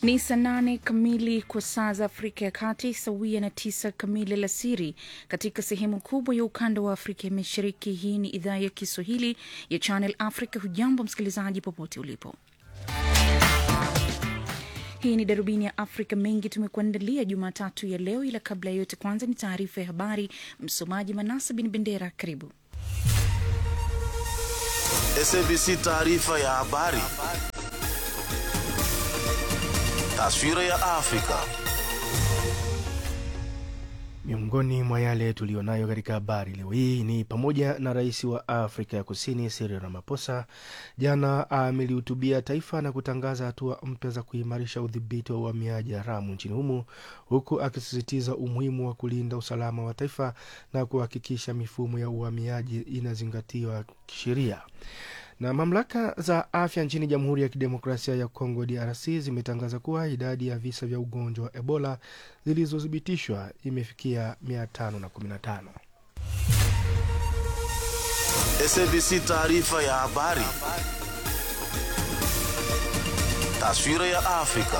Ni saa nane kamili kwa saa za Afrika ya Kati, sawia na tisa kamili alasiri katika sehemu kubwa ya ukanda wa Afrika ya Mashariki. Hii ni idhaa ya Kiswahili ya Channel Africa. Hujambo msikilizaji, popote ulipo. Hii ni darubini ya Afrika. Mengi tumekuandalia Jumatatu ya leo, ila kabla ya yote, kwanza ni taarifa ya habari. Msomaji Manasa Bin Bendera, karibu. SABC taarifa ya habari. Taswira ya Afrika. Miongoni mwa yale tuliyonayo katika habari leo hii ni pamoja na rais wa Afrika ya Kusini Cyril Ramaphosa jana amelihutubia taifa na kutangaza hatua mpya za kuimarisha udhibiti wa uhamiaji haramu nchini humo, huku akisisitiza umuhimu wa kulinda usalama wa taifa na kuhakikisha mifumo ya uhamiaji inazingatiwa kisheria na mamlaka za afya nchini Jamhuri ya Kidemokrasia ya Kongo DRC zimetangaza kuwa idadi ya visa vya ugonjwa wa Ebola zilizothibitishwa imefikia 515. SABC taarifa ya habari. Taswira ya Afrika.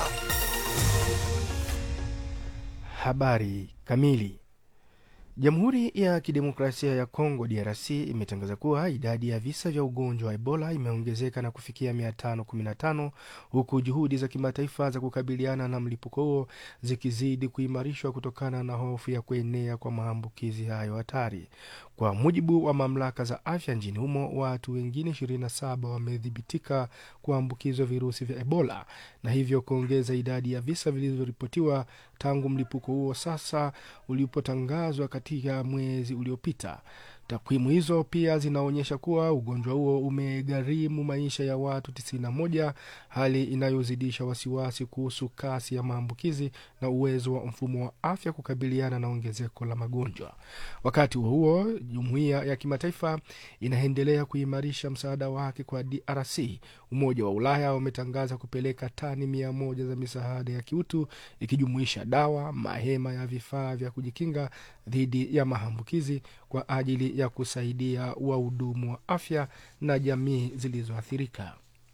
Habari kamili. Jamhuri ya Kidemokrasia ya Kongo DRC imetangaza kuwa idadi ya visa vya ugonjwa wa Ebola imeongezeka na kufikia 515 huku juhudi za kimataifa za kukabiliana na mlipuko huo zikizidi kuimarishwa kutokana na hofu ya kuenea kwa maambukizi hayo hatari. Kwa mujibu wa mamlaka za afya nchini humo, watu wengine 27 wamethibitika kuambukizwa virusi vya Ebola na hivyo kuongeza idadi ya visa vilivyoripotiwa tangu mlipuko huo sasa ulipotangazwa katika mwezi uliopita. Takwimu hizo pia zinaonyesha kuwa ugonjwa huo umegharimu maisha ya watu 91, hali inayozidisha wasiwasi kuhusu kasi ya maambukizi na uwezo wa mfumo wa afya kukabiliana na ongezeko la magonjwa. Wakati huo huo, jumuiya ya kimataifa inaendelea kuimarisha msaada wake kwa DRC. Umoja wa Ulaya umetangaza kupeleka tani mia moja za misaada ya kiutu ikijumuisha dawa, mahema ya vifaa vya kujikinga dhidi ya maambukizi kwa ajili ya kusaidia wahudumu wa afya na jamii zilizoathirika.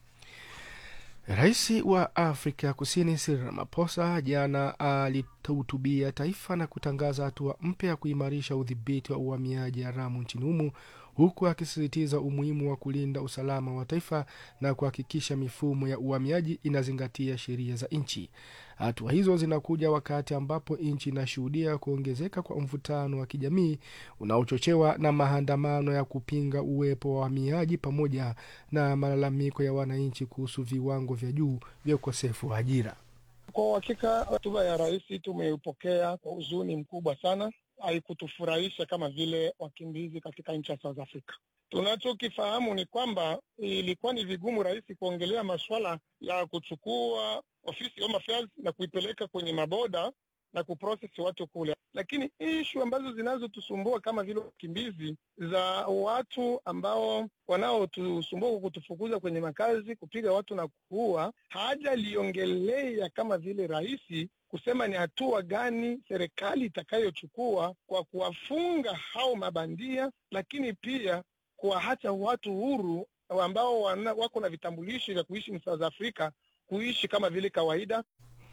Rais wa Afrika ya Kusini Cyril Ramaphosa jana alihutubia taifa na kutangaza hatua mpya ya kuimarisha udhibiti wa uhamiaji haramu nchini humo huku akisisitiza umuhimu wa kulinda usalama wa taifa na kuhakikisha mifumo ya uhamiaji inazingatia sheria za nchi. Hatua hizo zinakuja wakati ambapo nchi inashuhudia kuongezeka kwa mvutano wa kijamii unaochochewa na maandamano ya kupinga uwepo wa wahamiaji pamoja na malalamiko ya wananchi kuhusu viwango vya juu vya ukosefu wa ajira. Kwa uhakika hotuba ya rais tumeipokea kwa huzuni mkubwa sana. Haikutufurahisha kama vile wakimbizi katika nchi ya South Africa. Tunachokifahamu ni kwamba ilikuwa ni vigumu rais kuongelea masuala ya kuchukua ofisi Home Affairs na kuipeleka kwenye maboda na kuprocess watu kule, lakini ishu ambazo zinazotusumbua kama vile wakimbizi za watu ambao wanaotusumbua kwa kutufukuza kwenye makazi, kupiga watu na kuua, hajaliongelea kama vile rais kusema ni hatua gani serikali itakayochukua kwa kuwafunga hao mabandia, lakini pia kuwaacha watu huru ambao wana, wako na vitambulisho vya kuishi South Africa kuishi kama vile kawaida.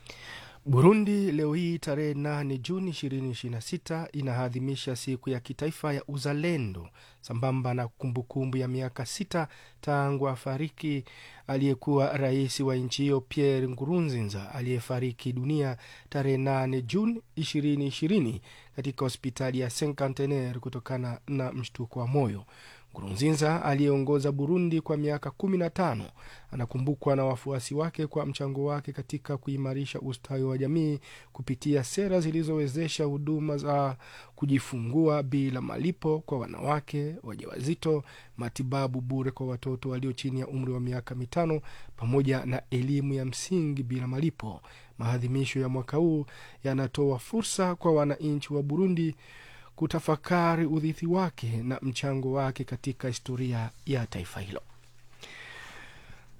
Burundi leo hii tarehe 8 Juni 2026 inaadhimisha siku ya kitaifa ya uzalendo sambamba na kumbukumbu ya miaka sita tangu afariki aliyekuwa rais wa nchi hiyo Pierre Nkurunziza aliyefariki dunia tarehe 8 Juni 2020 katika hospitali ya Cinquantenaire kutokana na mshtuko wa moyo. Nkurunziza aliyeongoza Burundi kwa miaka kumi na tano anakumbukwa na wafuasi wake kwa mchango wake katika kuimarisha ustawi wa jamii kupitia sera zilizowezesha huduma za kujifungua bila malipo kwa wanawake wajawazito, matibabu bure kwa watoto walio chini ya umri wa miaka mitano, pamoja na elimu ya msingi bila malipo. Maadhimisho ya mwaka huu yanatoa fursa kwa wananchi wa Burundi kutafakari urithi wake na mchango wake katika historia ya taifa hilo.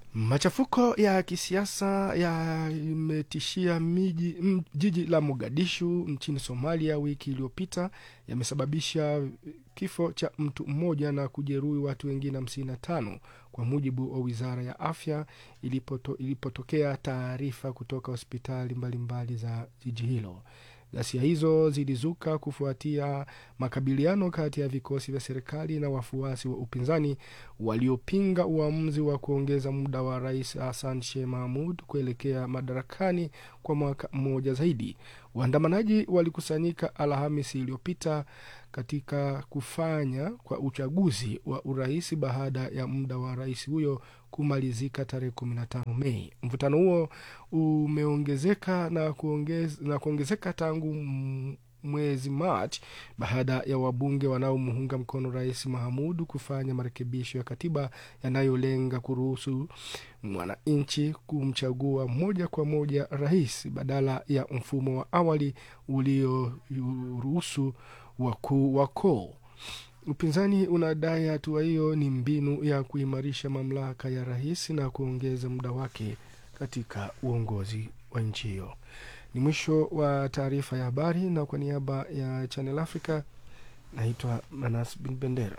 Machafuko ya kisiasa yametishia miji m- jiji la Mogadishu nchini Somalia wiki iliyopita yamesababisha kifo cha mtu mmoja na kujeruhi watu wengine hamsini na tano kwa mujibu wa wizara ya afya ilipoto, ilipotokea taarifa kutoka hospitali mbalimbali za jiji hilo. Ghasia hizo zilizuka kufuatia makabiliano kati ya vikosi vya serikali na wafuasi wa upinzani waliopinga uamuzi wa kuongeza muda wa rais Hassan Sheikh Mahmud kuelekea madarakani kwa mwaka mmoja zaidi. Waandamanaji walikusanyika Alhamisi iliyopita katika kufanya kwa uchaguzi wa urais baada ya muda wa rais huyo kumalizika tarehe 15 Mei. Mvutano huo umeongezeka na, kuongez, na kuongezeka tangu m- mwezi Machi baada ya wabunge wanaomuunga mkono rais Mahamudu kufanya marekebisho ya katiba yanayolenga kuruhusu mwananchi kumchagua moja kwa moja rais badala ya mfumo wa awali ulioruhusu wakuu wa koo. Upinzani unadai hatua hiyo ni mbinu ya kuimarisha mamlaka ya rais na kuongeza muda wake katika uongozi wa nchi hiyo. Ni mwisho wa taarifa ya habari, na kwa niaba ya Channel Africa naitwa Manas Bin Bendera.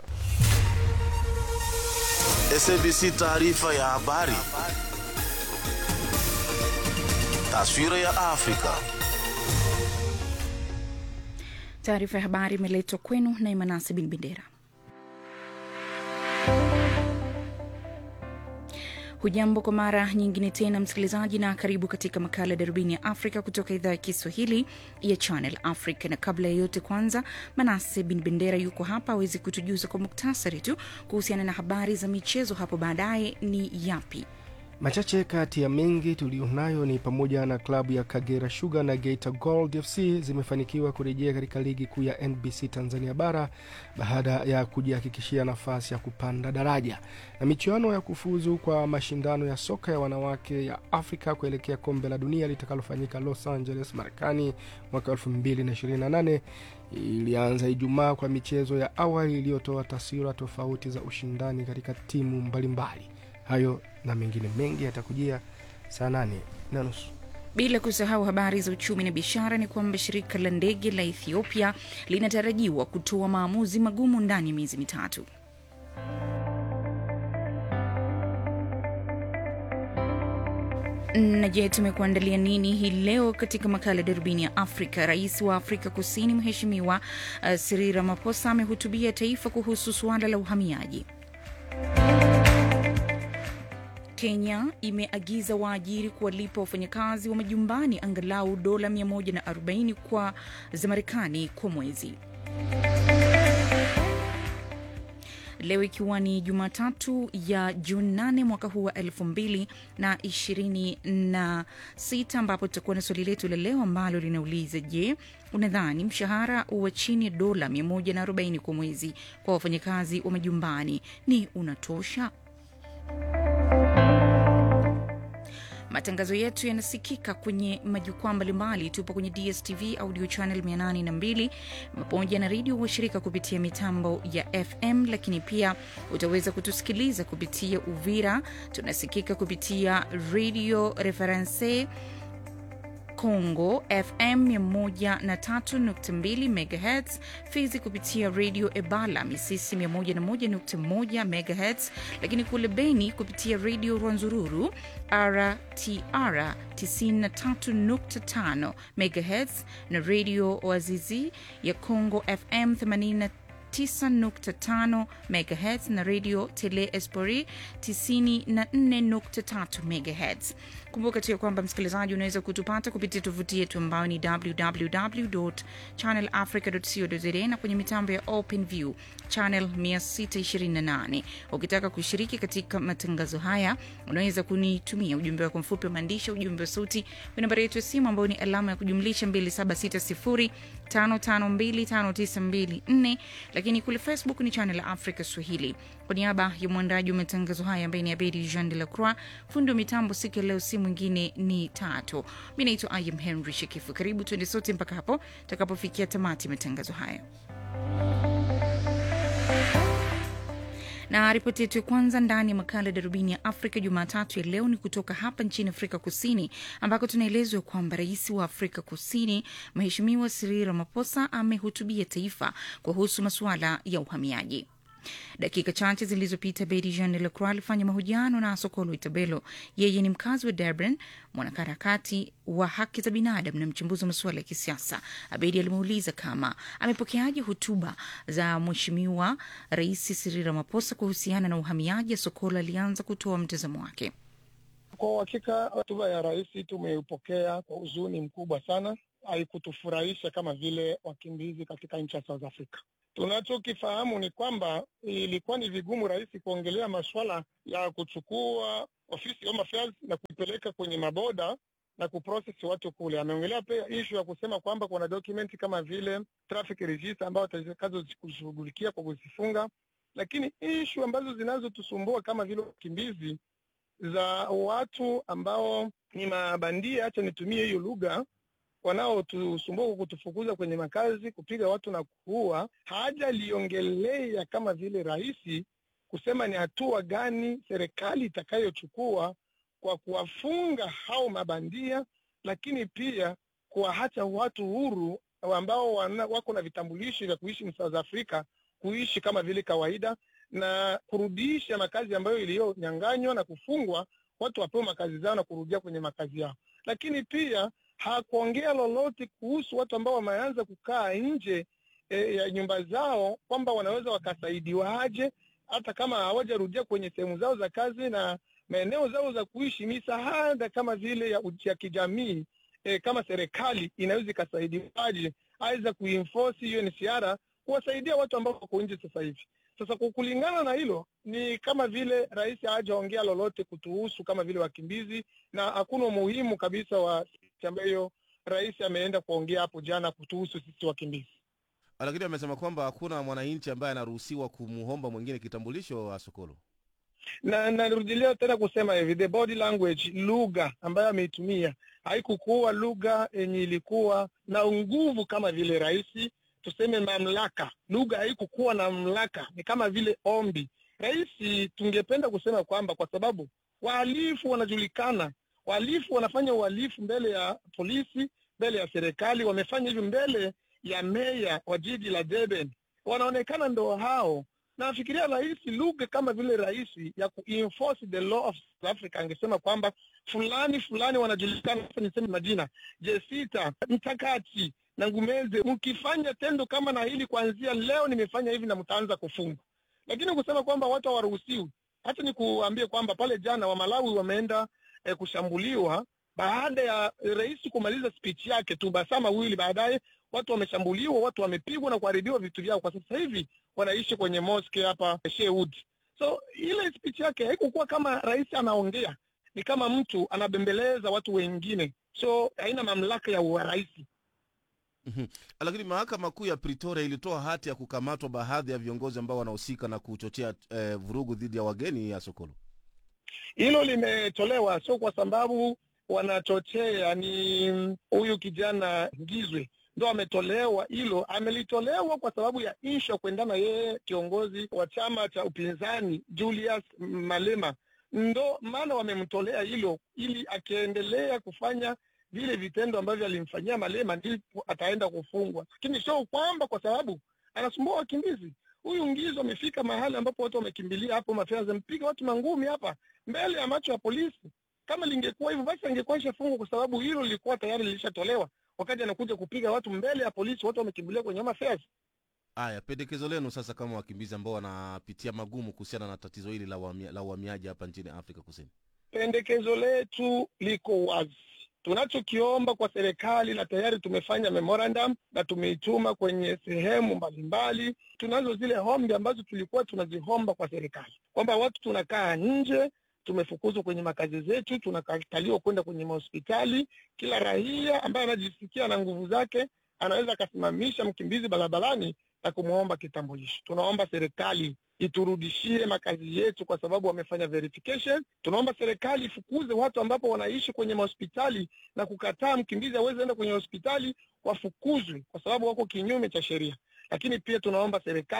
SABC taarifa ya habari. Taswira ya Afrika. Taarifa ya habari imeletwa kwenu na Imanasi Bin Bendera. Hujambo kwa mara nyingine tena msikilizaji, na karibu katika makala ya darubini ya Afrika kutoka idhaa ya Kiswahili ya Channel Africa. Na kabla ya yote, kwanza Manase Bin Bendera yuko hapa awezi kutujuza kwa muktasari tu kuhusiana na habari za michezo. Hapo baadaye ni yapi? Machache kati ya mengi tuliyonayo ni pamoja na klabu ya Kagera Sugar na Geita Gold FC zimefanikiwa kurejea katika ligi kuu ya NBC Tanzania bara baada ya kujihakikishia nafasi ya kupanda daraja, na michuano ya kufuzu kwa mashindano ya soka ya wanawake ya Afrika kuelekea kombe la dunia litakalofanyika Los Angeles, Marekani mwaka 2028 ilianza Ijumaa kwa michezo ya awali iliyotoa taswira tofauti za ushindani katika timu mbalimbali. Hayo na mengine mengi yatakujia saa nane na nusu. Bila kusahau habari za uchumi na biashara, ni kwamba shirika la ndege la Ethiopia linatarajiwa kutoa maamuzi magumu ndani ya miezi mitatu. Na je, tumekuandalia nini hii leo katika makala ya darubini ya Afrika? Rais wa Afrika Kusini Mheshimiwa uh, Cyril Ramaphosa amehutubia taifa kuhusu suala la uhamiaji. Kenya imeagiza waajiri kuwalipa wafanyakazi wa majumbani angalau dola 140 kwa za Marekani kwa mwezi. Leo ikiwa ni Jumatatu ya Juni 8 mwaka huu wa elfu mbili na ishirini na sita ambapo tutakuwa na swali letu la leo ambalo linauliza je, unadhani mshahara wa chini ya dola 140 kwa mwezi kwa wafanyakazi wa majumbani ni unatosha? Matangazo yetu yanasikika kwenye majukwaa mbalimbali. Tupo kwenye DSTV audio channel 802 pamoja na redio washirika kupitia mitambo ya FM, lakini pia utaweza kutusikiliza kupitia Uvira. Tunasikika kupitia Radio Reference Congo FM 103.2 MHz, Fizi kupitia Radio Ebala Misisi 101.1 MHz, lakini kule Beni kupitia Radio Rwanzururu RTR 93.5 MHz na Radio Wazizi ya Congo FM 80 9.5 MHz na Radio Tele Espori 94.3 MHz. Kumbuka tu ya kwamba msikilizaji, unaweza kutupata kupitia tovuti yetu ambayo ni www.channelafrica.co.za na kwenye mitambo ya OpenView channel 628. Ukitaka kushiriki katika matangazo haya, unaweza kunitumia ujumbe wako mfupi wa maandishi, ujumbe wa sauti kwa nambari yetu ya simu ambayo ni alama ya kujumlisha 2760552594 lakini kule Facebook ni channel ya Africa Swahili. Kwa niaba ya mwandaji wa matangazo haya ambaye ni Abedi Jean de la Croix, fundi wa mitambo siku ya leo si mwingine ni Tato. Mi naitwa Ayam Henry Shekifu. Karibu tuende sote mpaka hapo tutakapofikia tamati ya matangazo haya Na ripoti yetu ya kwanza ndani ya makala ya darubini ya Afrika Jumatatu ya leo ni kutoka hapa nchini Afrika Kusini, ambako tunaelezwa kwamba rais wa Afrika Kusini Mheshimiwa Cyril Ramaphosa amehutubia taifa kuhusu masuala ya uhamiaji. Dakika chache zilizopita Bedi Jean de Lacroix alifanya mahojiano na Sokolo Itabelo. Yeye ni mkazi wa Durban, mwanaharakati wa haki za binadamu na mchambuzi wa masuala ya kisiasa. Abedi alimuuliza kama amepokeaje hotuba za Mheshimiwa Rais Cyril Ramaphosa kuhusiana na uhamiaji. Sokolo alianza kutoa mtazamo wake. Kwa uhakika hotuba ya rais tumeipokea kwa huzuni mkubwa sana. Haikutufurahisha kama vile wakimbizi katika nchi ya South Africa. Tunachokifahamu ni kwamba ilikuwa ni vigumu rais kuongelea masuala ya kuchukua ofisi ya Home Affairs na kuipeleka kwenye maboda na kuprocess watu kule. Ameongelea pia ishu ya kusema kwamba kuna dokumenti kama vile traffic register ambayo atakazo kushughulikia kwa kuzifunga, lakini ishu ambazo zinazotusumbua kama vile wakimbizi za watu ambao ni mabandia, acha nitumie hiyo lugha, wanaotusumbua kwa kutufukuza kwenye makazi, kupiga watu na kuua, hajaliongelea kama vile rais kusema ni hatua gani serikali itakayochukua kwa kuwafunga hao mabandia, lakini pia kuwaacha watu huru ambao wana, wako na vitambulisho vya kuishi South Africa kuishi kama vile kawaida na kurudisha makazi ambayo iliyonyanganywa na kufungwa, watu wapewe makazi zao na kurudia kwenye makazi yao. Lakini pia hakuongea lolote kuhusu watu ambao wameanza kukaa nje e, ya nyumba zao kwamba wanaweza wakasaidiwaje hata kama hawajarudia kwenye sehemu zao za kazi na maeneo zao za kuishi. Misaada kama vile ya, ya kijamii e, kama serikali inaweza ikasaidiwaje aweza kuenforce hiyo NCR kuwasaidia watu ambao wako nje sasa hivi. Sasa kwa kulingana na hilo, ni kama vile rais hajaongea lolote kutuhusu kama vile wakimbizi, na hakuna umuhimu kabisa wa ambayo rais ameenda kuongea hapo jana kutuhusu sisi wakimbizi. Lakini amesema kwamba hakuna mwananchi ambaye anaruhusiwa kumuomba mwingine kitambulisho wa Sokolo. Na narudilia tena kusema hivi, the body language, lugha ambayo ameitumia haikukuwa lugha yenye ilikuwa na nguvu kama vile rais tuseme mamlaka. Lugha haikukuwa na mamlaka, ni kama vile ombi. Rais, tungependa kusema kwamba kwa sababu wahalifu wanajulikana, wahalifu wanafanya uhalifu mbele ya polisi, mbele ya serikali, wamefanya hivi mbele ya meya wa jiji la Durban, wanaonekana ndo hao. Nafikiria rais, lugha kama vile rais ya kuenforce the law of South Africa angesema kwamba fulani fulani wanajulikana, niseme majina, Jesita Mtakati na Ngumeze, mkifanya tendo kama na hili kuanzia leo nimefanya hivi na mtaanza kufungwa. Lakini kusema kwamba watu hawaruhusiwi, hata ni kuambie kwamba pale jana wa Malawi wameenda eh, kushambuliwa baada ya rais kumaliza speech yake tu, masaa mawili baadaye watu wameshambuliwa, watu wamepigwa na kuharibiwa vitu vyao. Kwa sasa hivi wanaishi kwenye mosque hapa Shewood. So ile speech yake haikukuwa kama rais anaongea, ni kama mtu anabembeleza watu wengine, so haina mamlaka ya urais. Mhm. Lakini mahakama kuu ya Pretoria ilitoa hati ya kukamatwa baadhi ya viongozi ambao wanahusika na kuchochea eh, vurugu dhidi ya wageni ya Sokolo. Hilo limetolewa sio kwa sababu wanachochea, ni huyu kijana Ngizwe ndo ametolewa. Hilo amelitolewa kwa sababu ya isha kuendana, yeye kiongozi wa chama cha upinzani Julius Malema, ndo maana wamemtolea hilo, ili akiendelea kufanya vile vitendo ambavyo alimfanyia Malema ndipo ataenda kufungwa, lakini sio kwamba kwa sababu anasumbua wakimbizi. Huyu Ngizo amefika mahali ambapo watu wamekimbilia hapo Mafia, mpiga watu mangumi hapa mbele ya macho ya polisi. Kama lingekuwa hivyo basi angekuwa ishafungwa, kwa sababu hilo lilikuwa tayari lilishatolewa wakati anakuja kupiga watu mbele ya polisi, watu wamekimbilia kwenye Mafia. Haya, pendekezo lenu sasa kama wakimbizi ambao wanapitia magumu kuhusiana na tatizo hili la uhamia- la uhamiaji hapa nchini Afrika Kusini. Pendekezo letu liko wazi. Tunachokiomba kwa serikali na tayari tumefanya memorandum na tumeituma kwenye sehemu mbalimbali. Tunazo zile hombi ambazo tulikuwa tunazihomba kwa serikali kwamba watu tunakaa nje, tumefukuzwa kwenye makazi zetu, tunakataliwa kwenda kwenye mahospitali. Kila raia ambaye anajisikia na nguvu zake anaweza akasimamisha mkimbizi barabarani na kumwomba kitambulisho. Tunaomba serikali iturudishie makazi yetu kwa sababu wamefanya verification. Tunaomba serikali ifukuze watu ambapo wanaishi kwenye mahospitali na kukataa mkimbizi aweze enda kwenye hospitali, wafukuzwe kwa sababu wako kinyume cha sheria. Lakini pia tunaomba serikali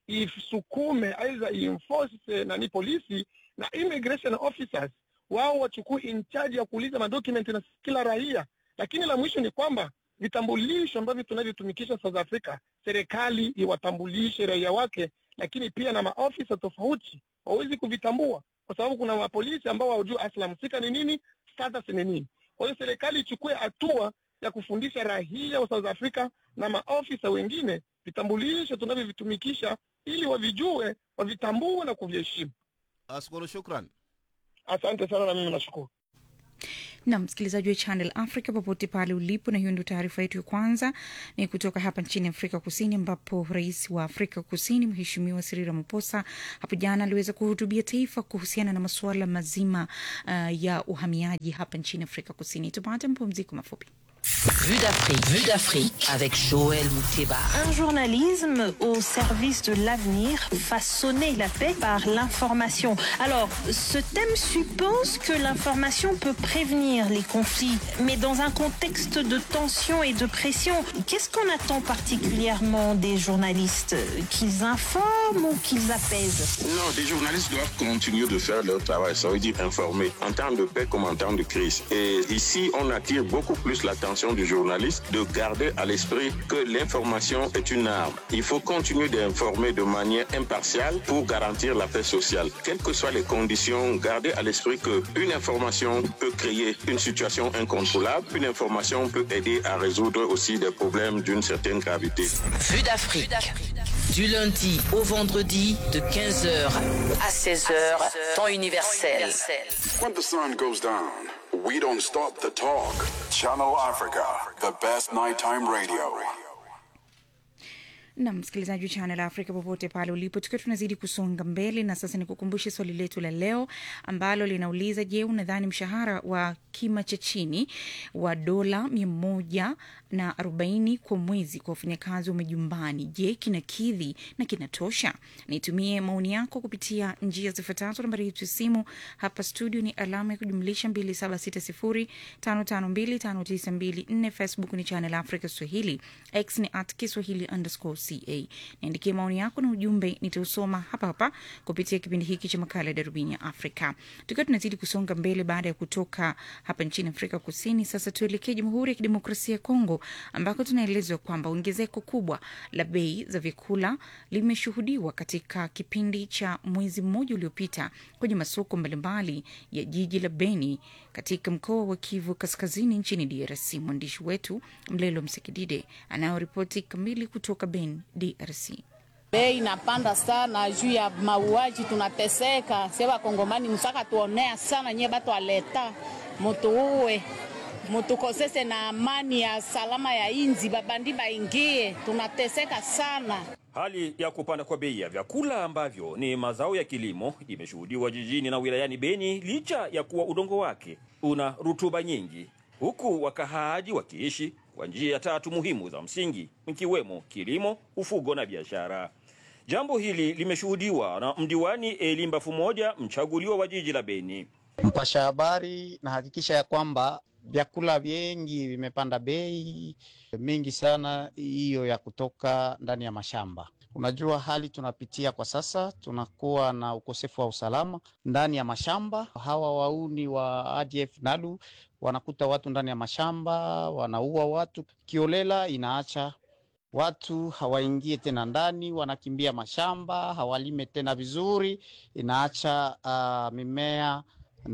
isukume aidha ienforce nani polisi na immigration officers wao wachukue in charge ya kuuliza madocument na kila raia. Lakini la mwisho ni kwamba vitambulisho ambavyo tunavyotumikisha South Africa, serikali iwatambulishe raia wake, lakini pia na maofisa tofauti wawezi kuvitambua, kwa sababu kuna mapolisi ambao hawajui asla msika ni nini, status ni nini. Kwa hiyo serikali ichukue hatua ya kufundisha raia wa South Africa na maofisa wengine vitambulisho tunavyovitumikisha, ili wavijue, wavitambue na kuviheshimu. Askolo, shukran. Asante sana, na mimi nashukuru. na msikilizaji wa Channel Africa popote pale ulipo, na hiyo ndio taarifa yetu ya kwanza ni kutoka hapa nchini Afrika Kusini, ambapo rais wa Afrika Kusini Mheshimiwa Cyril Ramaphosa hapo jana aliweza kuhutubia taifa kuhusiana na masuala mazima uh, ya uhamiaji hapa nchini Afrika Kusini. Tupate mapumziko mafupi. Vue d'Afrique, Vue d'Afrique avec Joël Mouteba. Un journalisme au service de l'avenir, façonner la paix par l'information. Alors, ce thème suppose que l'information peut prévenir les conflits, mais dans un contexte de tension et de pression, qu'est-ce qu'on attend particulièrement des journalistes Qu'ils informent ou qu'ils apaisent Non, les journalistes doivent continuer de faire leur travail, ça veut dire informer, en temps de paix comme en temps de crise. Et ici, on attire beaucoup plus l'attention du journaliste de garder à l'esprit que l'information est une arme. Il faut continuer d'informer de manière impartiale pour garantir la paix sociale. Quelles que soient les conditions, garder à l'esprit qu'une information peut créer une situation incontrôlable. Une information peut aider à résoudre aussi des problèmes d'une certaine gravité. Vue d'Afrique. Du lundi au vendredi de 15h à 16h, temps universel. When the sun goes down, we don't stop the talk. Channel Africa, the best nighttime radio. na msikilizaji wa Channel Africa popote pale ulipo, tukiwa tunazidi kusonga mbele, na sasa nikukumbushe swali letu la leo ambalo linauliza: Je, unadhani mshahara wa kima cha chini wa dola mia moja na arobaini kwa mwezi kwa wafanyakazi wa majumbani, je, kinakidhi na kinatosha? Nitumie maoni yako kupitia njia zifuatazo. Nambari yetu ya simu hapa studio ni alama ya kujumlisha 276055259254. Facebook ni Channel Africa Swahili, X ni at Kiswahili underscore ca. Niandikie maoni yako na ujumbe, nitausoma hapa hapa kupitia kipindi hiki cha makala ya Darubini ya Afrika. Tukiwa tunazidi kusonga mbele baada ya kutoka hapa nchini Afrika Kusini, sasa tuelekee Jamhuri ya Kidemokrasia ya Kongo ambako tunaelezwa kwamba ongezeko kubwa la bei za vyakula limeshuhudiwa katika kipindi cha mwezi mmoja uliopita kwenye masoko mbalimbali ya jiji la Beni katika mkoa wa Kivu Kaskazini nchini DRC. Mwandishi wetu Mlelo Msekidide anayoripoti kamili kutoka Beni, DRC. Bei inapanda sana juu ya mauaji, tunateseka sie Wakongomani, msaka tuonea sana nye batu aleta mutu uwe mutukosese na amani ya salama ya inzi, babandi baingie, tunateseka sana. Hali ya kupanda kwa bei ya vyakula ambavyo ni mazao ya kilimo imeshuhudiwa jijini na wilayani Beni licha ya kuwa udongo wake una rutuba nyingi, huku wakahaaji wakiishi kwa njia tatu muhimu za msingi ikiwemo kilimo, ufugo na biashara. Jambo hili limeshuhudiwa na mdiwani Elimba Fumoja, mchaguliwa wa jiji la Beni. Mpasha habari nahakikisha ya kwamba vyakula vingi vimepanda bei mingi sana, hiyo ya kutoka ndani ya mashamba. Unajua hali tunapitia kwa sasa, tunakuwa na ukosefu wa usalama ndani ya mashamba. Hawa wauni wa ADF NALU wanakuta watu ndani ya mashamba, wanaua watu kiolela, inaacha watu hawaingie tena ndani, wanakimbia mashamba, hawalime tena vizuri, inaacha uh, mimea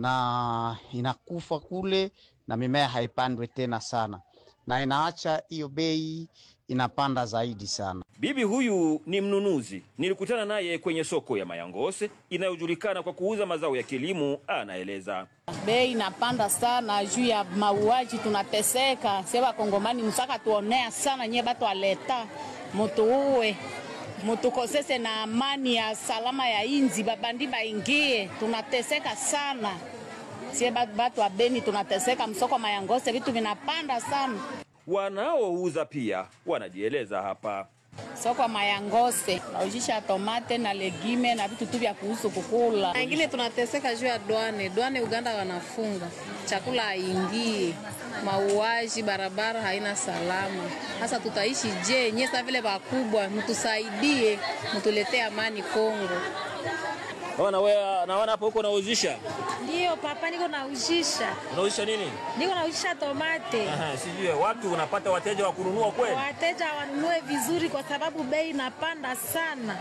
na inakufa kule na mimea haipandwe tena sana, na inaacha hiyo bei inapanda zaidi sana. Bibi huyu ni mnunuzi, nilikutana naye kwenye soko ya Mayangose inayojulikana kwa kuuza mazao ya kilimo. Anaeleza bei inapanda sana juu ya mauaji, tunateseka sie Wakongomani, msaka tuonea sana nye batu aleta mutu uwe mutukosese na amani ya salama ya inzi, babandi baingie, tunateseka sana sie batu wa Beni tunateseka, msoko Mayangose vitu vinapanda sana. Wanaouza pia wanajieleza hapa. soko mayangose naujisha tomate na legime na vitu tu vya kuhusu kukula. Na ingine tunateseka juu ya dwane dwane, Uganda wanafunga chakula haingii, mauaji, barabara haina salama. Sasa tutaishi je? Nyie sa vile wakubwa, mtusaidie, mtuletee amani Kongo. Naona wewe naona hapo huko unauzisha. Ndiyo papa, niko nauzisha, Unauzisha nini? niko nauzisha tomate. Aha, sijui watu unapata wateja wa kununua kweli? Wateja wanunue vizuri, kwa sababu bei inapanda sana.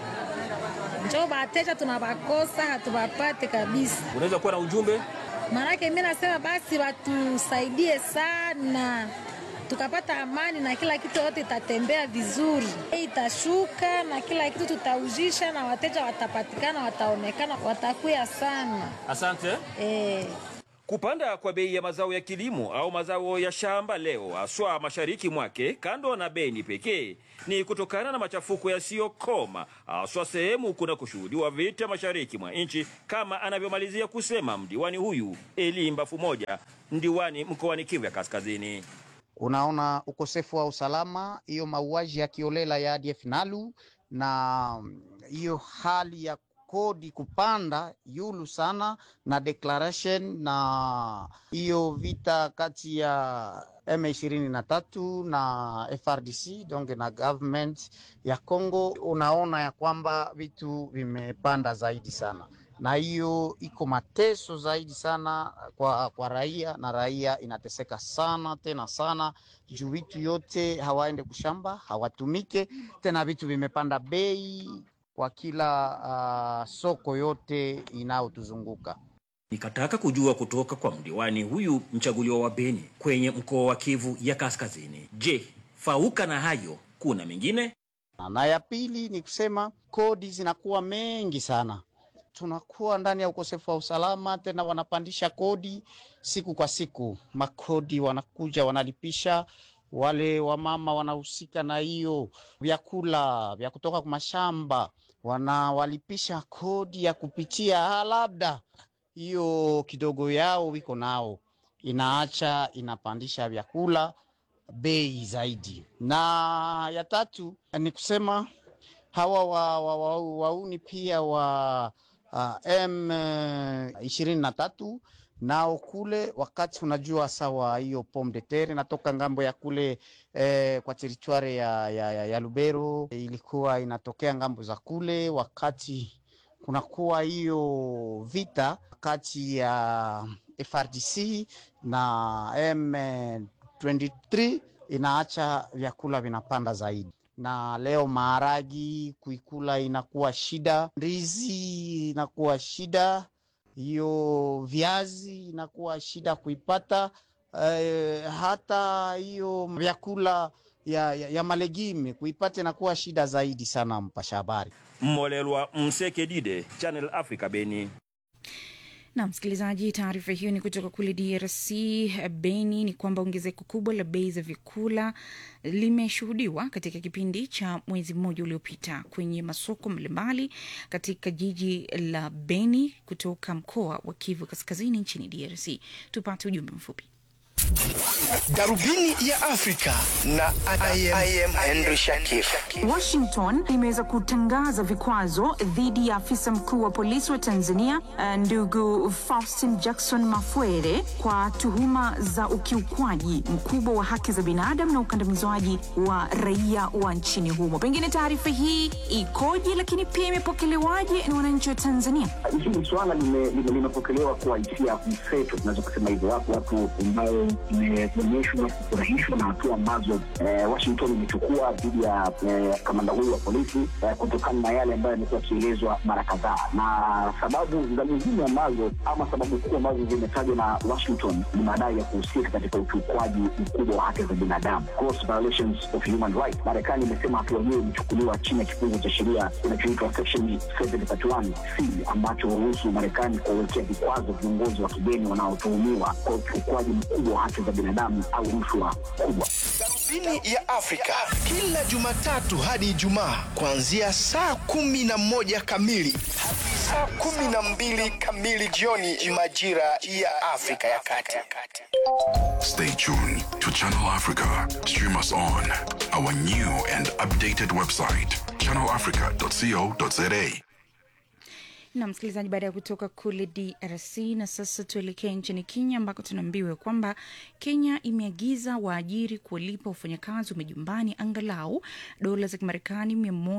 Njoo wateja tunawakosa, hatuwapate kabisa. Unaweza kuwa na ujumbe? Maanake mi nasema basi watusaidie sana, tukapata amani na kila kitu yote itatembea vizuri, bei itashuka na kila kitu tutauzisha, na wateja watapatikana, wataonekana, watakuya sana Asante. eh. Kupanda kwa bei ya mazao ya kilimo au mazao ya shamba leo haswa mashariki mwake kando na Beni pekee ni kutokana na machafuko yasiyokoma haswa sehemu kuna kushuhudiwa vita mashariki mwa nchi, kama anavyomalizia kusema mdiwani huyu Eli Mbafu moja, mdiwani mkoani Kivu ya Kaskazini. Unaona ukosefu wa usalama, hiyo mauaji ya kiolela ya ADF Nalu na hiyo hali ya kodi kupanda yulu sana na declaration na hiyo vita kati ya M23 na FRDC donc na government ya Congo, unaona ya kwamba vitu vimepanda zaidi sana, na hiyo iko mateso zaidi sana kwa, kwa raia na raia inateseka sana tena sana juu vitu yote hawaende kushamba hawatumike tena, vitu vimepanda bei kwa kila uh, soko yote inayotuzunguka. Nikataka kujua kutoka kwa mdiwani huyu mchaguliwa wa Beni kwenye mkoa wa Kivu ya Kaskazini. Je, fauka na hayo kuna mengine? Na ya pili ni kusema kodi zinakuwa mengi sana, tunakuwa ndani ya ukosefu wa usalama, tena wanapandisha kodi siku kwa siku, makodi wanakuja wanalipisha wale wamama wanahusika na hiyo vyakula vya kutoka kwa mashamba, wanawalipisha kodi ya kupitia, labda hiyo kidogo yao wiko nao, inaacha inapandisha vyakula bei zaidi. Na ya tatu ni kusema hawa wa, wa, wa, wauni pia wa uh, M ishirini na tatu nao kule, wakati unajua sawa, hiyo pomme de terre inatoka ngambo ya kule eh, kwa teritwari ya, ya, ya, ya Lubero ilikuwa inatokea ngambo za kule, wakati kunakuwa hiyo vita kati ya FRDC na M23 inaacha vyakula vinapanda zaidi, na leo maharagi kuikula inakuwa shida, ndizi inakuwa shida, hiyo viazi inakuwa shida kuipata, eh, hata hiyo vyakula ya, ya, ya malegime kuipata inakuwa shida zaidi sana. Mpasha habari Mmolelwa Mseke Dide, Channel Africa, Beni. na msikilizaji, taarifa hiyo ni kutoka kule DRC Beni. Ni kwamba ongezeko kubwa la bei za vyakula limeshuhudiwa katika kipindi cha mwezi mmoja uliopita kwenye masoko mbalimbali katika jiji la Beni kutoka mkoa wa Kivu Kaskazini nchini DRC. Tupate ujumbe mfupi. Darubini ya Afrika na I am, I am Henry Shakif. Washington imeweza kutangaza vikwazo dhidi ya afisa mkuu wa polisi wa Tanzania eh, ndugu Faustin Jackson Mafwere kwa tuhuma za ukiukwaji mkubwa wa haki za binadamu na ukandamizwaji wa raia wa nchini humo. Pengine taarifa hii ikoje, lakini pia imepokelewaje na wananchi wa Tanzania? Hili swala lime- lime- limepokelewa kwa hisia mseto, tunaweza kusema hivyo. Wapo watu ambao imeonyeshwa kufurahishwa na hatua ambazo eh, Washington imechukua dhidi ya eh, kamanda huyu wa polisi eh, kutokana na yale ambayo yamekuwa yakielezwa mara kadhaa, na sababu za muhimu ambazo ama sababu kuu ambazo zimetajwa na Washington ni madai ya kuhusika katika ukiukwaji mkubwa wa haki za binadamu, gross violations of human rights. Marekani imesema hatua hiyo imechukuliwa chini ya kifungu cha sheria kinachoitwa section 731 C ambacho huruhusu Marekani kuwawekea vikwazo viongozi wa kigeni wanaotuhumiwa kwa ukiukwaji mkubwa wa haki za binadamu au rushwa kubwa. Darubini ya Afrika kila Jumatatu hadi Ijumaa kuanzia saa kumi na moja kamili hadi saa kumi na mbili kamili jioni majira ya Afrika ya Kati. Stay tuned to Channel Africa. Stream us on our new and updated website, channelafrica.co.za. na msikilizaji, baada ya kutoka kule DRC na sasa tuelekee nchini Kenya ambako tunaambiwa kwamba Kenya imeagiza waajiri kuwalipa wafanyakazi wa majumbani angalau dola za Kimarekani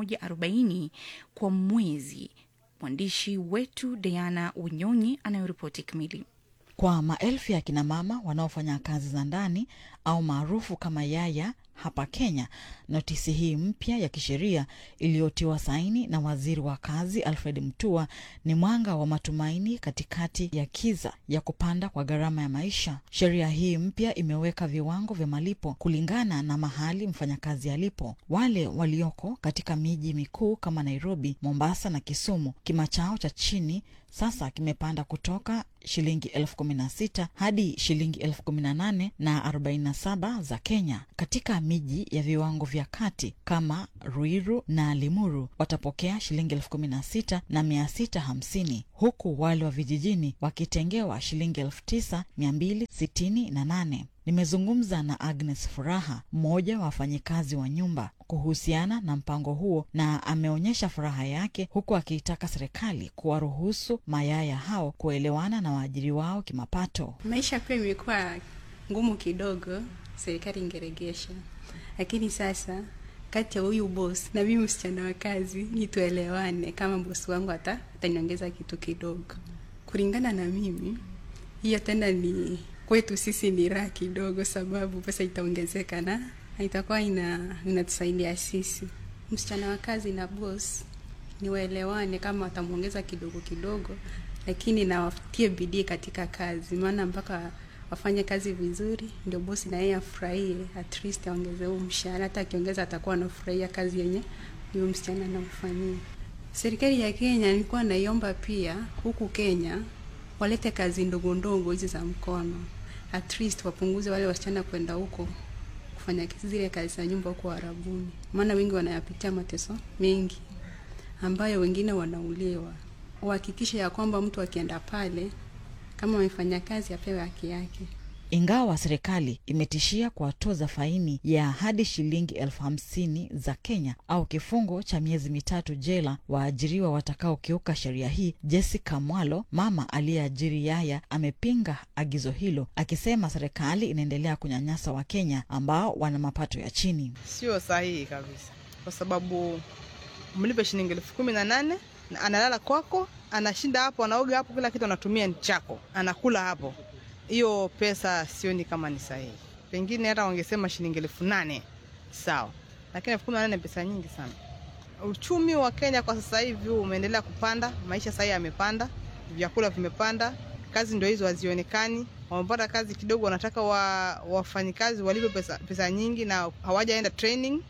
140 kwa mwezi. Mwandishi wetu Diana Unyonyi anayoripoti kamili. Kwa maelfu ya kinamama wanaofanya kazi za ndani au maarufu kama yaya hapa Kenya, notisi hii mpya ya kisheria iliyotiwa saini na waziri wa kazi Alfred Mutua ni mwanga wa matumaini katikati ya kiza ya kupanda kwa gharama ya maisha. Sheria hii mpya imeweka viwango vya malipo kulingana na mahali mfanyakazi alipo. Wale walioko katika miji mikuu kama Nairobi, Mombasa na Kisumu, kima chao cha chini sasa kimepanda kutoka shilingi elfu kumi na sita hadi shilingi elfu kumi na nane na arobaini na saba za Kenya. Katika miji ya viwango vya kati kama Ruiru na Limuru watapokea shilingi elfu kumi na sita na mia sita hamsini huku wale wa vijijini wakitengewa shilingi elfu tisa mia mbili sitini na nane. Nimezungumza na Agnes Furaha, mmoja wa wafanyikazi wa nyumba kuhusiana na mpango huo, na ameonyesha furaha yake huku akiitaka serikali kuwaruhusu mayaya hao kuelewana na waajiri wao kimapato. Maisha pia imekuwa ngumu kidogo, serikali ingeregesha, lakini sasa kati ya huyu bosi na mimi msichana wa kazi ni tuelewane, kama bosi wangu hata ataniongeza kitu kidogo. Kulingana na mimi, hiyo tena ni kwetu sisi ni raha kidogo, sababu pesa itaongezeka na itakuwa ina inatusaidia sisi. Msichana wa kazi na boss ni waelewane, kama watamwongeza kidogo kidogo, lakini na watie bidii katika kazi, maana mpaka wafanye kazi vizuri ndio bosi na yeye afurahie, at least aongeze huo mshahara. Hata akiongeza atakuwa anafurahia kazi yenye huyo msichana anamfanyia. Serikali ya Kenya nilikuwa naiomba pia huku Kenya walete kazi ndogo ndogo hizi za mkono, at least wapunguze wale wasichana kwenda huko kufanya zile kazi za nyumba huko Arabuni, maana wengi wanayapitia mateso mengi ambayo wengine wanauliwa. Uhakikishe ya kwamba mtu akienda pale kama amefanya kazi apewe haki yake. Ingawa serikali imetishia kuwatoza faini ya hadi shilingi elfu hamsini za Kenya au kifungo cha miezi mitatu jela waajiriwa watakaokiuka sheria hii, Jessica Mwalo, mama aliyeajiri yaya, amepinga agizo hilo akisema serikali inaendelea kunyanyasa Wakenya ambao wana mapato ya chini. Sio sahihi kabisa, kwa sababu mlipe shilingi elfu kumi na nane na analala kwako, anashinda hapo, anaoga hapo, kila kitu anatumia ni chako, anakula hapo hiyo pesa sioni kama ni sahihi. Pengine hata wangesema shilingi elfu nane sawa, lakini elfu kumi na nane ni pesa nyingi sana. Uchumi wa Kenya kwa sasa hivi umeendelea kupanda, maisha sahii yamepanda, vyakula vimepanda, kazi ndio hizo hazionekani. Wamepata kazi kidogo, wanataka wa, wafanyikazi walipe pesa, pesa nyingi na hawajaenda training,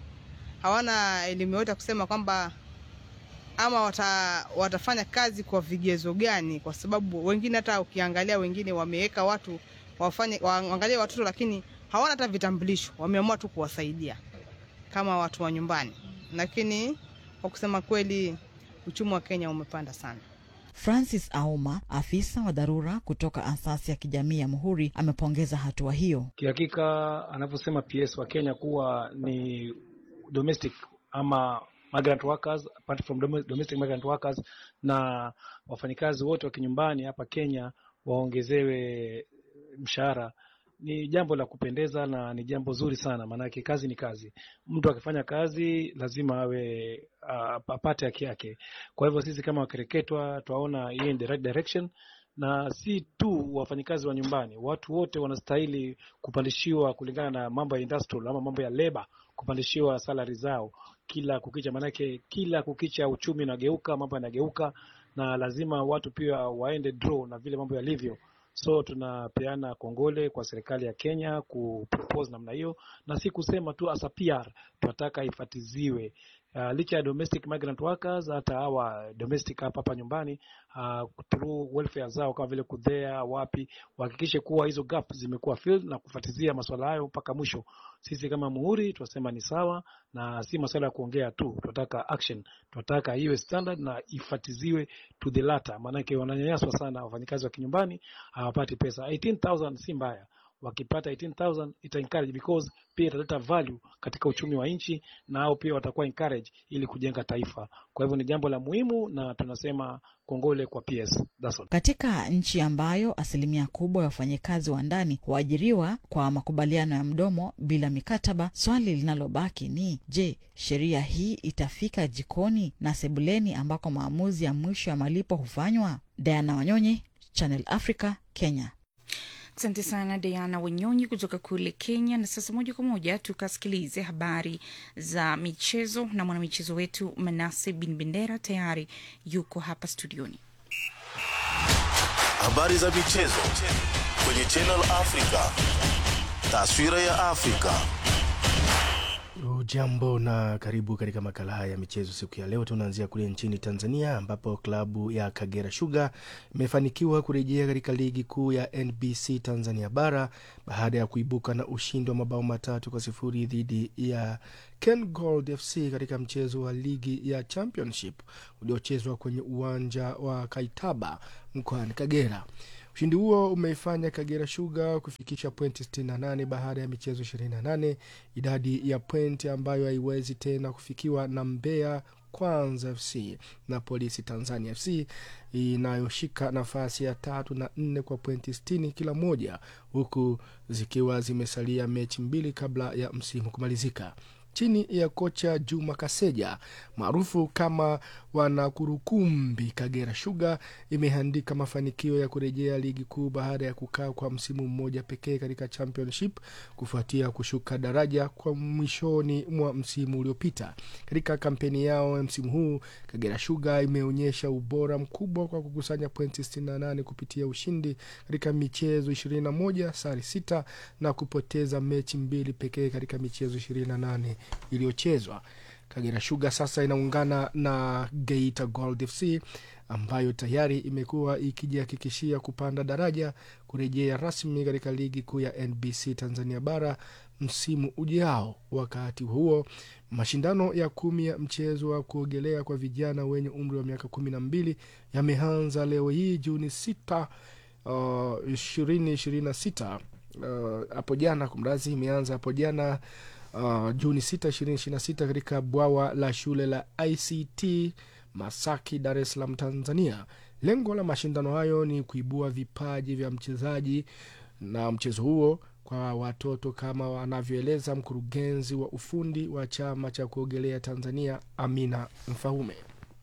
hawana elimu yote kusema kwamba ama wata, watafanya kazi kwa vigezo gani? Kwa sababu wengine hata ukiangalia wengine wameweka watu wafanye waangalie watoto, lakini hawana hata vitambulisho, wameamua tu kuwasaidia kama watu wa nyumbani. Lakini kwa kusema kweli, uchumi wa Kenya umepanda sana. Francis Auma, afisa wa dharura kutoka asasi ya kijamii ya Muhuri, amepongeza hatua hiyo. Kihakika anavyosema PS wa Kenya kuwa ni domestic ama migrant workers apart from domestic migrant workers na wafanyikazi wote wa kinyumbani hapa Kenya waongezewe mshahara ni jambo la kupendeza na ni jambo zuri sana, maanake kazi ni kazi. Mtu akifanya kazi lazima awe uh, apate haki yake. Kwa hivyo sisi kama wakereketwa twaona hii in the right direction, na si tu wafanyikazi wa nyumbani, watu wote wanastahili kupandishiwa kulingana na mambo ya industrial ama mambo ya labor, kupandishiwa salary zao kila kukicha, maanake kila kukicha uchumi unageuka, mambo yanageuka, na lazima watu pia waende draw na vile mambo yalivyo. So tunapeana kongole kwa serikali ya Kenya kupropose namna hiyo, na si kusema tu as a PR, tunataka ifatiziwe uh, licha ya domestic migrant workers, hata hawa domestic hapa hapa nyumbani uh, through welfare zao kama vile kudhea wapi, wahakikishe kuwa hizo gap zimekuwa filled na kufuatilia masuala hayo mpaka mwisho. Sisi kama Muhuri tunasema ni sawa, na si masuala ya kuongea tu, tunataka action, tunataka iwe standard na ifatiziwe to the latter, maanake wananyanyaswa sana wafanyikazi wa kinyumbani, hawapati pesa. 18000 si mbaya wakipata 18000 ita encourage because pia italeta value katika uchumi wa nchi na hao pia watakuwa encourage ili kujenga taifa. Kwa hivyo ni jambo la muhimu na tunasema kongole kwa PS. That's all. Katika nchi ambayo asilimia kubwa ya wafanyakazi wa ndani huajiriwa kwa makubaliano ya mdomo bila mikataba, swali linalobaki ni je, sheria hii itafika jikoni na sebuleni ambako maamuzi ya mwisho ya malipo hufanywa? Diana Wanyonyi, Channel Africa, Kenya. Asante sana Diana Wanyonyi kutoka kule Kenya. Na sasa moja kwa moja tukasikilize habari za michezo na mwanamichezo wetu Manase Bin Bendera tayari yuko hapa studioni. Habari za michezo kwenye Channel Africa. Taswira ya Afrika. Ujambo na karibu katika makala haya ya michezo siku ya leo. Tunaanzia kule nchini Tanzania ambapo klabu ya Kagera Sugar imefanikiwa kurejea katika ligi kuu ya NBC Tanzania bara baada ya kuibuka na ushindi wa mabao matatu kwa sifuri dhidi ya Ken Gold FC katika mchezo wa ligi ya Championship uliochezwa kwenye uwanja wa Kaitaba mkoani Kagera. Ushindi huo umeifanya Kagera Sugar kufikisha pointi 68 baada ya michezo 28, idadi ya pointi ambayo haiwezi tena kufikiwa na Mbeya Kwanza FC na Polisi Tanzania FC inayoshika nafasi ya tatu na nne kwa pointi 60 kila moja, huku zikiwa zimesalia mechi mbili kabla ya msimu kumalizika chini ya kocha Juma Kaseja maarufu kama wanakurukumbi, Kagera Sugar imeandika mafanikio ya kurejea ligi kuu baada ya kukaa kwa msimu mmoja pekee katika championship kufuatia kushuka daraja kwa mwishoni mwa msimu uliopita. Katika kampeni yao ya msimu huu, Kagera Sugar imeonyesha ubora mkubwa kwa kukusanya pointi 68 kupitia ushindi katika michezo 21, sare sita na kupoteza mechi mbili pekee katika michezo 28 iliyochezwa. Kagera Sugar sasa inaungana na Geita Gold FC ambayo tayari imekuwa ikijihakikishia kupanda daraja kurejea rasmi katika ligi kuu ya NBC Tanzania bara msimu ujao. Wakati huo mashindano ya kumi ya mchezo wa kuogelea kwa vijana wenye umri wa miaka kumi na mbili yameanza leo hii Juni sita ishirini ishirini na sita hapo jana, kumrazi imeanza hapo jana Uh, Juni sita ishirini ishirini na sita katika bwawa la shule la ICT Masaki, Dar es Salaam, Tanzania. Lengo la mashindano hayo ni kuibua vipaji vya mchezaji na mchezo huo kwa watoto kama wanavyoeleza mkurugenzi wa ufundi wa chama cha kuogelea Tanzania, Amina Mfaume.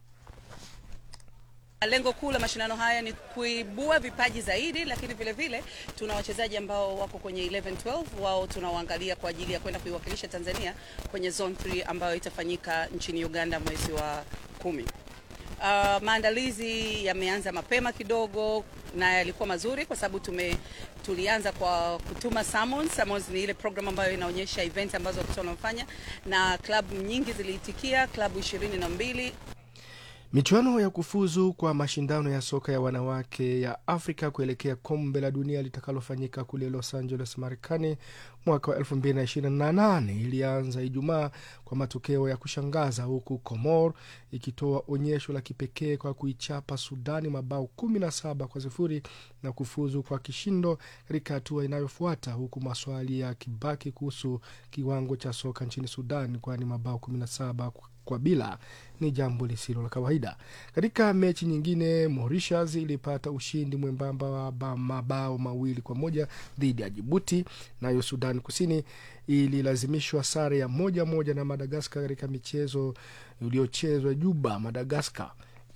Lengo kuu la mashindano haya ni kuibua vipaji zaidi, lakini vile vile tuna wachezaji ambao wako kwenye 11 12 wao tunawaangalia kwa ajili ya kwenda kuiwakilisha Tanzania kwenye zone 3 ambayo itafanyika nchini Uganda mwezi wa kumi. Uh, maandalizi yameanza mapema kidogo na yalikuwa mazuri kwa sababu tume tulianza kwa kutuma summons. Summons ni ile program ambayo inaonyesha event ambazo watoto wanafanya na klabu nyingi ziliitikia, klabu ishirini na mbili Michuano ya kufuzu kwa mashindano ya soka ya wanawake ya Afrika kuelekea kombe la dunia litakalofanyika kule Los Angeles, Marekani mwaka wa 2028 ilianza Ijumaa kwa matokeo ya kushangaza, huku Comor ikitoa onyesho la kipekee kwa kuichapa Sudani mabao 17 kwa sifuri na kufuzu kwa kishindo katika hatua inayofuata, huku maswali ya kibaki kuhusu kiwango cha soka nchini Sudan, kwani mabao 17 kwa bila ni jambo lisilo la kawaida. Katika mechi nyingine, Mauritius ilipata ushindi mwembamba wa mabao mawili kwa moja dhidi ya Jibuti, nayo Sudan Kusini ililazimishwa sare ya moja moja na Madagaskar katika michezo iliyochezwa Juba. Madagaskar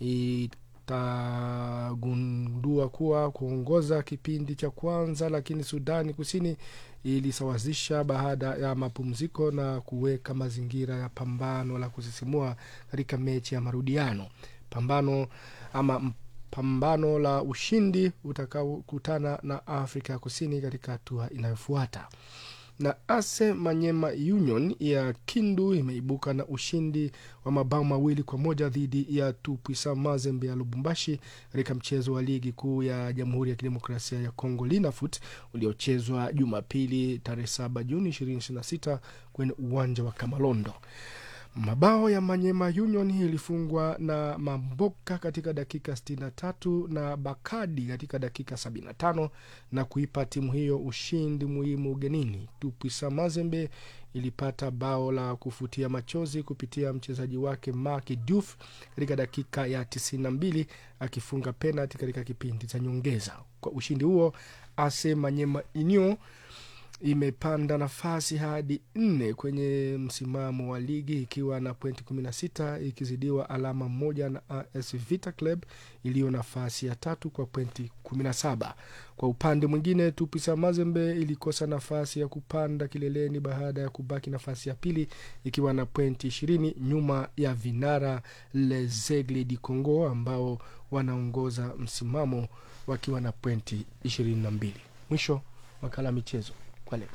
itagundua kuwa kuongoza kipindi cha kwanza, lakini Sudani Kusini ilisawazisha baada ya mapumziko na kuweka mazingira ya pambano la kusisimua katika mechi ya marudiano. Pambano ama pambano la ushindi utakaokutana na Afrika ya Kusini katika hatua inayofuata. na Ase Manyema Union ya Kindu imeibuka na ushindi wa mabao mawili kwa moja dhidi ya Tupwisa Mazembe ya Lubumbashi katika mchezo wa ligi kuu ya Jamhuri ya Kidemokrasia ya Kongo Linafoot uliochezwa Jumapili tarehe 7 Juni 2026 kwenye uwanja wa Kamalondo. Mabao ya Manyema Union ilifungwa na Mamboka katika dakika 63 na Bakadi katika dakika 75 na kuipa timu hiyo ushindi muhimu ugenini. Tupwisa Mazembe ilipata bao la kufutia machozi kupitia mchezaji wake Mark Diouf katika dakika ya 92 akifunga penalti katika kipindi cha nyongeza. Kwa ushindi huo, Ase Manyema Union imepanda nafasi hadi nne kwenye msimamo wa ligi ikiwa na pointi 16 ikizidiwa alama moja na AS Vita Club iliyo nafasi ya tatu kwa pointi 17. Kwa upande mwingine, Tupisa Mazembe ilikosa nafasi ya kupanda kileleni baada ya kubaki nafasi ya pili ikiwa na pointi 20 nyuma ya vinara Les Aigles du Congo ambao wanaongoza msimamo wakiwa na pointi 22. Mwisho makala ya michezo kwa leo.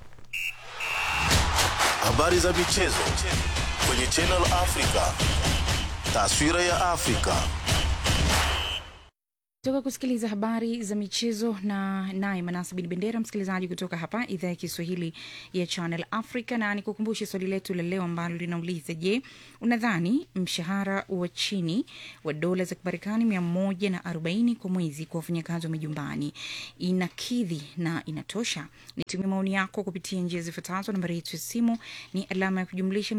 Habari za michezo kwenye Channel Africa. Taswira ya Afrika. toka kusikiliza habari za michezo na naye manasa bin bendera msikilizaji kutoka hapa idhaa ya kiswahili ya channel africa na nikukumbushe swali letu la leo ambalo linauliza je unadhani mshahara wa chini wa dola za kimarekani mia moja na arobaini kwa mwezi kwa wafanyakazi wa majumbani inakidhi na inatosha nitumie maoni yako kupitia njia zifuatazo nambari yetu ya simu ni alama ya kujumlisha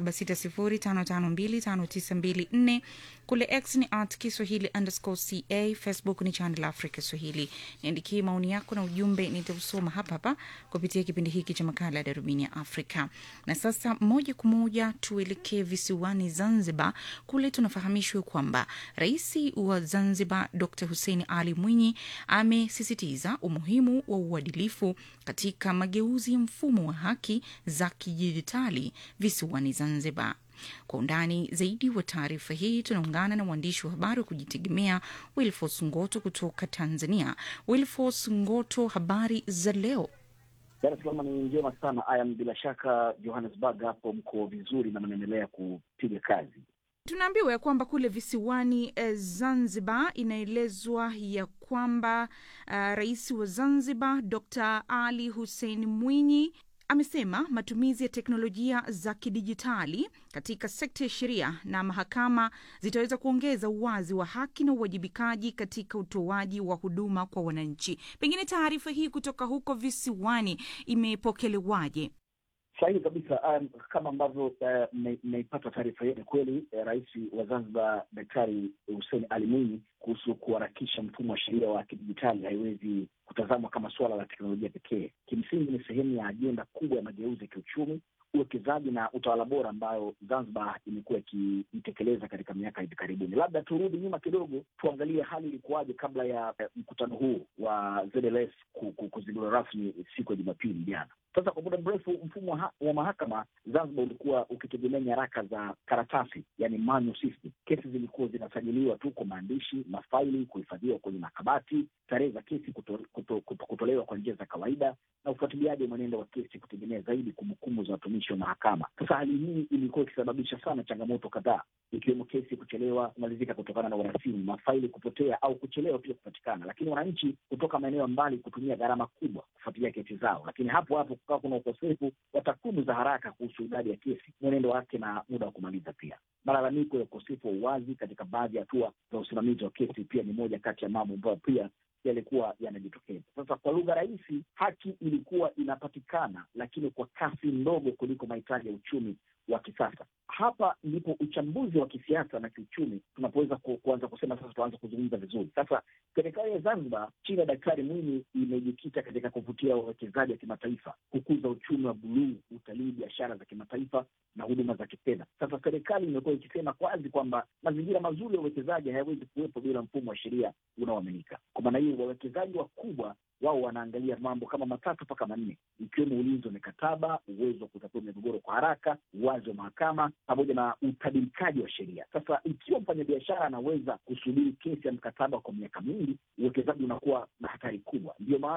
2760552594 kule x ni at kiswahili underscore ca facebook ni channel africa swahili niandikie maoni yako na ujumbe nitausoma hapa hapa kupitia kipindi hiki cha makala ya darubini ya afrika na sasa moja kwa moja tuelekee visiwani zanzibar kule tunafahamishwa kwamba rais wa zanzibar dr hussein ali mwinyi amesisitiza umuhimu wa uadilifu katika mageuzi ya mfumo wa haki za kidijitali visiwani zanzibar kwa undani zaidi wa taarifa hii tunaungana na mwandishi wa habari wa kujitegemea wilfos ngoto kutoka tanzania wilfos ngoto habari za leo Dar es Salaam ni njema sana ayam, bila shaka Johannesburg hapo mko vizuri na mnaendelea kupiga kazi. tunaambiwa ya kwamba kule visiwani eh, zanzibar inaelezwa ya kwamba uh, rais wa zanzibar dr ali hussein mwinyi amesema matumizi ya teknolojia za kidijitali katika sekta ya sheria na mahakama zitaweza kuongeza uwazi wa haki na uwajibikaji katika utoaji wa huduma kwa wananchi. Pengine taarifa hii kutoka huko visiwani imepokelewaje? Sahihi kabisa. Um, kama ambavyo mmeipata uh, taarifa hiyo, ni kweli uh, rais wa Zanzibar Daktari Hussein Ali Mwinyi kuhusu kuharakisha mfumo wa sheria wa kidijitali haiwezi kutazamwa kama suala la teknolojia pekee. Kimsingi ni sehemu ya ajenda kubwa ya mageuzi ya kiuchumi, uwekezaji na utawala bora ambayo Zanzibar imekuwa ikiitekeleza katika miaka hivi karibuni. Labda turudi nyuma kidogo, tuangalie hali ilikuwaje kabla ya eh, mkutano huu wa ZLS kuzinduliwa rasmi siku ya Jumapili jana. Sasa kwa muda mrefu mfumo wa, wa mahakama Zanzibar ulikuwa ukitegemea nyaraka za karatasi, yani manual system. Kesi zilikuwa zinasajiliwa tu kwa maandishi, mafaili kuhifadhiwa kwenye makabati, tarehe za kesi kuto, kuto, kuto, kutolewa kwa njia za kawaida, na ufuatiliaji wa mwenendo wa kesi kutegemea zaidi kumbukumbu za watumishi wa mahakama. Sasa hali hii ilikuwa ikisababisha sana changamoto kadhaa, ikiwemo kesi kuchelewa kumalizika kutokana na urasimu, mafaili kupotea au kuchelewa pia kupatikana, lakini wananchi kutoka maeneo mbali kutumia gharama kubwa kufuatilia kesi zao, lakini hapo hapo kukawa kuna ukosefu wa takwimu za haraka kuhusu idadi ya kesi, mwenendo wake na muda wa kumaliza. Pia malalamiko ya ukosefu wa uwazi katika baadhi ya hatua za usimamizi wa kesi pia ni moja kati ya mambo ambayo pia yalikuwa yanajitokeza. Sasa kwa lugha rahisi, haki ilikuwa inapatikana, lakini kwa kasi ndogo kuliko mahitaji ya uchumi wa kisasa. Hapa ndipo uchambuzi wa kisiasa na kiuchumi tunapoweza ku, kuanza kusema sasa, tuanze kuzungumza vizuri. Sasa serikali ya Zanzibar chini ya Daktari Mwinyi imejikita katika kuvutia wawekezaji wa kimataifa, kukuza uchumi wa buluu, utalii, biashara za kimataifa na huduma za kifedha. Sasa serikali imekuwa ikisema wazi kwamba mazingira mazuri ya uwekezaji hayawezi kuwepo bila mfumo wa sheria unaoaminika. Kwa maana hiyo, wawekezaji wakubwa wao wanaangalia mambo kama matatu mpaka manne, ikiwemo ulinzi wa mikataba, uwezo wa kutatua migogoro kwa haraka, uwazi wa mahakama pamoja na utabirikaji wa sheria. Sasa ikiwa mfanyabiashara anaweza kusubiri kesi ya mkataba kwa miaka mingi, uwekezaji unakuwa na hatari kubwa. Ndiyo maana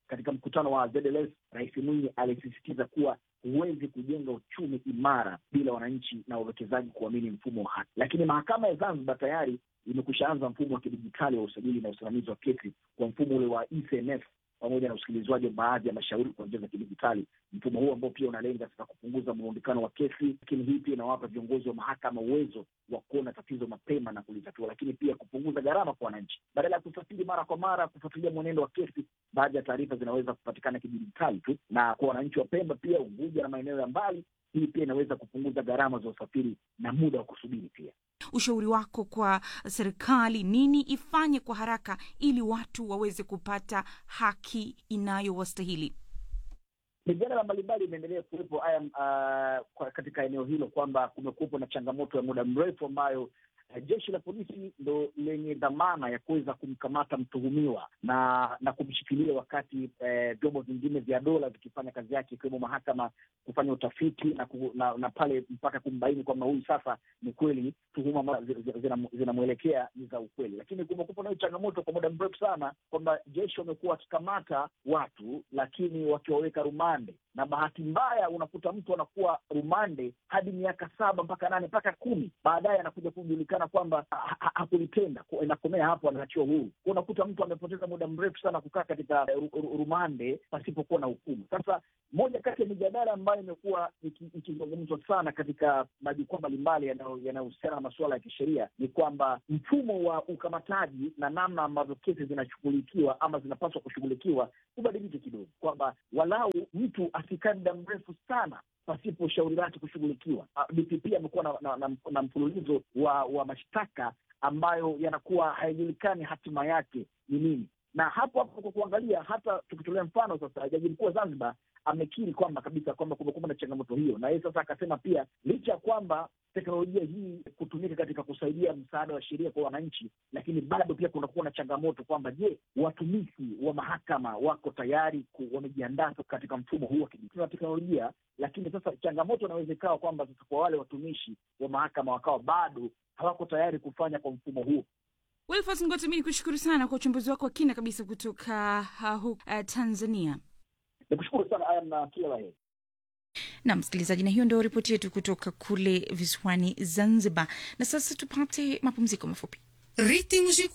katika mkutano wa ZLS, Rais Mwinyi alisisitiza kuwa huwezi kujenga uchumi imara bila wananchi na wawekezaji kuamini mfumo wa haki. Lakini mahakama ya Zanzibar tayari imekushaanza mfumo wa kidijitali wa usajili na usimamizi wa kesi kwa mfumo ule wa ECMF pamoja na usikilizwaji wa baadhi ya mashauri kwa njia za kidijitali. Mfumo huu ambao pia unalenga sasa kupunguza mrundikano wa kesi, lakini hii pia inawapa viongozi wa mahakama uwezo wa kuona tatizo mapema na kulitatua, lakini pia kupunguza gharama kwa wananchi. Badala ya kusafiri mara kwa mara kufuatilia mwenendo wa kesi, baadhi ya taarifa zinaweza kupatikana kidijitali tu, na kwa wananchi wa Pemba pia, Unguja na maeneo ya mbali, hii pia inaweza kupunguza gharama za usafiri na muda wa kusubiri pia. Ushauri wako kwa serikali, nini ifanye kwa haraka ili watu waweze kupata haki inayowastahili? Mijadala mbalimbali imeendelea kuwepo haya uh, kwa katika eneo hilo kwamba kumekuwepo na changamoto ya muda mrefu ambayo uh, jeshi la polisi ndo lenye dhamana ya kuweza kumkamata mtuhumiwa na na kumshikilia wakati vyombo uh, vingine vya dola vikifanya kazi yake ikiwemo mahakama kufanya utafiti na, ku, na, na pale mpaka kumbaini kwamba huyu sasa ni kweli tuhuma ambazo zinamwelekea ni za ukweli. Lakini kumekuwepo nayo changamoto kwa muda mrefu sana kwamba jeshi wamekuwa wakikamata watu lakini wakiwaweka rumande, na bahati mbaya unakuta mtu anakuwa rumande hadi miaka saba mpaka nane mpaka kumi, baadaye anakuja kujulikana kwamba hakulitenda, inakomea hapo, anaachiwa huru. Unakuta mtu amepoteza muda mrefu sana kukaa katika rumande pasipokuwa na hukumu. Sasa moja kati ya mijadala ambayo imekuwa ikizungumzwa sana katika majukwaa mbalimbali yanayohusiana na masuala ya kisheria ni kwamba mfumo wa ukamataji na namna ambavyo kesi zinashughulikiwa ama zinapaswa kushughulikiwa ubadilike kidogo, kwamba walau mtu asikae muda mrefu sana pasipo shauri lake kushughulikiwa. DPP amekuwa na, na, na, na mfululizo wa, wa mashtaka ambayo yanakuwa hayajulikani hatima yake ni nini na hapo hapo kwa kuangalia, hata tukitolea mfano sasa, jaji mkuu wa Zanzibar amekiri kwamba kabisa kwamba kumekuwa na changamoto hiyo, na yeye sasa akasema pia licha ya kwamba teknolojia hii kutumika katika kusaidia msaada wa sheria kwa wananchi, lakini bado pia kunakuwa na changamoto kwamba, je, watumishi wa mahakama wako tayari, wamejiandaa katika mfumo huu wa teknolojia? Lakini sasa changamoto inaweza ikawa kwamba sasa kwa wale watumishi wa mahakama wakawa bado hawako tayari kufanya kwa mfumo huo. Wilfas Ngoti, mi nikushukuru sana kwa uchambuzi wako wa kina kabisa kutoka uh, uh, Tanzania. Nikushukuru sana aya na kila la heri. Na msikilizaji, na hiyo ndio ripoti yetu kutoka kule visiwani Zanzibar. Na sasa tupate mapumziko mafupi. Ritmos